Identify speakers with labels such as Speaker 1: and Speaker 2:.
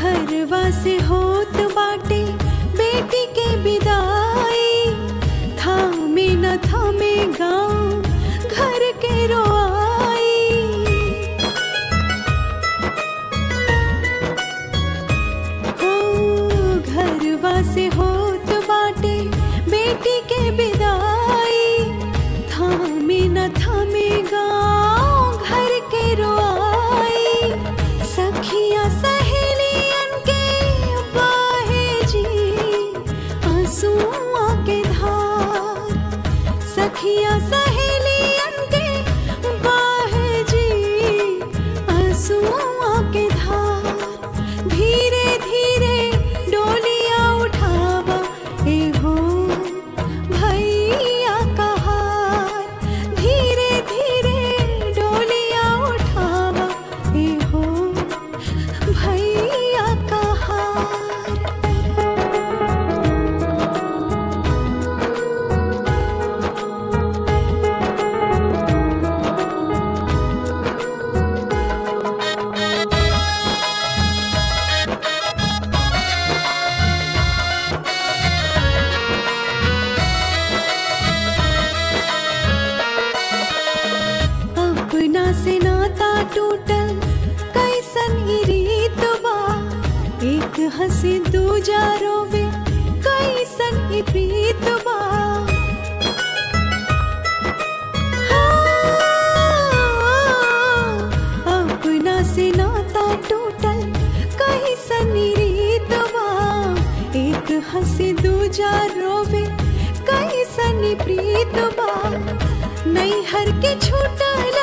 Speaker 1: घरवा से होत बाटे बेटी के विदाई थामे न थामे गाँव घर के रोआई हो घरवा से होत बाटे बेटी के विदाई थामे न थामे गाँव घर के रोआई सखिया सहेलियन के बाहे जी आंसुआ के धार सखिया सहेलियन के बाहे जी आंसुआ के धार धीरे धीरे डोलिया उठावा ए हो भैया का हार धीरे धीरे डोलिया उठावा ए हो भैया का हार अपना से नाता टूटल कैसन ई रीत बा एक हंसी दूजा रोवे कैसन ई प्रीत बा हाँ, अपना से नाता टूटल कैसन ई रीत बा एक हंसी दूजा रोवे कैसन ई प्रीत बा नैहर के छूटल